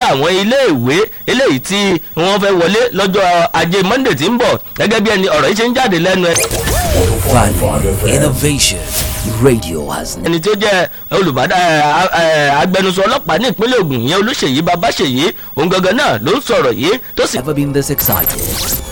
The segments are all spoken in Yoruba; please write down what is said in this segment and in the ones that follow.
àwọn iléèwé eléyìí tí wọ́n fẹ́ wọlé lọ́jọ́ ajé monday tí ń bọ̀ gẹ́gẹ́ bí ẹni ọ̀rọ̀ yìí ṣe ń jáde lẹ́nu ẹ̀. Value, innovation. Radio has ẹni tí ó jẹ́ olùbádà agbẹnusọ ọlọ́pàá ní ìpínlẹ̀ Ògùn yẹn Olúṣèyí Babáṣèyí òun gangan náà ló ń sọ̀rọ̀ yìí tó sì never been this excited.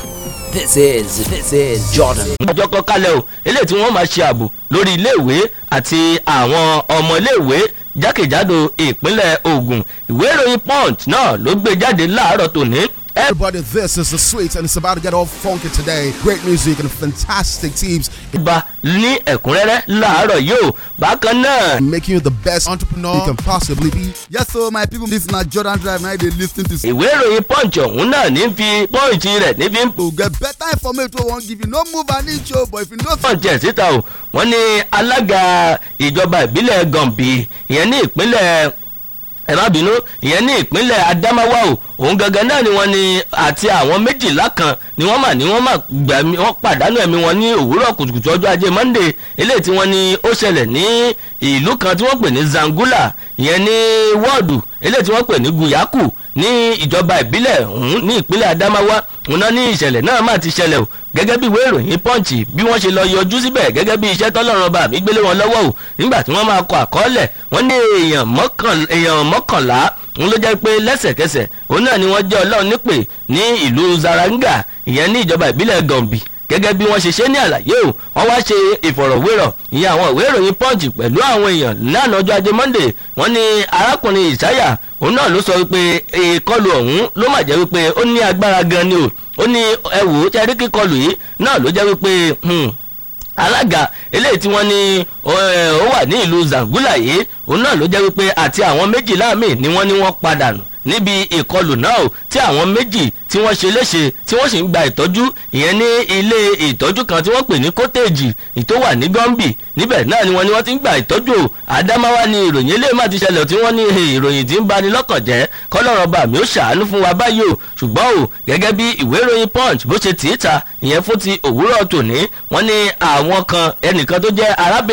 This is, this is Jordan. ọjọ́ kan kalẹ̀ o eléyìí tí wọ́n máa ṣe ààbò lórí iléèwé àti àwọn ọmọ iléèwé jákèjádò ìpínlẹ̀ Ògùn ìwé ìròyìn Punch náà ló gbé jáde láàárọ̀ tòní Everybody, this is the sweet, and it's about to get all funky today. Great music and fantastic teams ìbá ní ẹ̀kúnrẹ́rẹ́ láàárọ̀ yìí o bákan náà making you the best entrepreneur you can possibly be. Yes, so my people, this is not Jordan Drive. Now they listen to. ìwé ìròyìn Punch ọ̀hún náà ní fi Punch rẹ̀ ní fi ń To get better information, we won't give you no move and each show. But if you know Punch ẹ̀ síta o wọ́n ní alága ìjọba ìbílẹ̀ Gànbí ìyẹn ní ìpínlẹ̀ ẹ má bínú ìyẹn ní ìpínlẹ̀ Adamawa o òun gangan náà ni wọ́n ní àti àwọn méjìlá kan ni wọ́n mà ní wọ́n mà gbẹ̀mí wọ́n pàdánù ẹ̀mí wọn ní òwúrọ̀ kùtùkùtù ọjọ́ ajé Monday eléyìí tí wọ́n ní ó ṣẹlẹ̀ ní ìlú kan tí wọ́n pè ní Zangula ìyẹn ní wọ́ọ̀dù eléyìí tí wọ́n pè ní Guyaku ní ìjọba ìbílẹ̀ ọ̀hún ní ìpínlẹ̀ Adamawa òun náà ní ìṣẹ̀lẹ̀ náà má ti ṣẹlẹ̀ o gẹ́gẹ́ bí ìwé ìròyìn Punch bí wọ́n ṣe lọ yọjú síbẹ̀ gẹ́gẹ́ bí iṣẹ́ tọ́lọ́run bá mi gbélé wọn lọ́wọ́ o nígbà tí wọ́n máa kọ àkọọ́lẹ̀ wọ́n ní èèyàn mọ́kàn- èèyàn mọ́kànlá òun ló jẹ́ pé lẹ́sẹ̀kẹsẹ̀ òun náà ni wọ́n jẹ́ ọlọ́run nípè ní ìlú Zaranga ìyẹn ní ìjọba ìbílẹ̀ Gànbí gẹ́gẹ́ bí wọ́n ṣe ṣe ní àlàyé o wọ́n wá ṣe ìfọ̀rọ̀wérọ̀ ìyẹn àwọn ìwé ìròyìn Punch pẹ̀lú àwọn èèyàn lánàá ọjọ́ ajé Monday wọ́n ní arákùnrin Ìsáyà òun náà ló sọ wípé ìkọlù ọ̀hún ló mà jẹ́ wípé ó ní agbára gan ni o ó ní ẹ wò ó tẹ́rí kíkọlù yìí náà ló jẹ́ wípé hmm, alága eléyìí tí wọ́n ní ó ẹ, ó wà ní ìlú Zangula yìí òun náà ló jẹ́ wípé àti àwọn méjìlá míì ni wọ́n ní wọ́n padà nù níbi ìkọlù náà o tí àwọn méjì tí wọ́n ṣe léṣe tí wọ́n sì ń gba ìtọ́jú ìyẹn ní ilé ìtọ́jú kan tí wọ́n pè ní kótéèjì tó wà ní gọ́mbì níbẹ̀ náà ni wọ́n ní wọ́n ti ń gba ìtọ́jú o àdámáwá ni ìròyìn eléyìí má ti ṣẹlẹ̀ tí wọ́n ní eh, ìròyìn tí ń bani lọ́kàn jẹ́ kọ́lọ́rọ̀ bá mi ó ṣàánú fún wa báyìí o ṣùgbọ́n o gẹ́gẹ́ bí ìwé ìròyìn punch bó ṣe tì í ta ìyẹn fún ti òwúrọ̀ tòní wọ́n ní àwọn kan ẹnìkan tó jẹ́ arábìnrin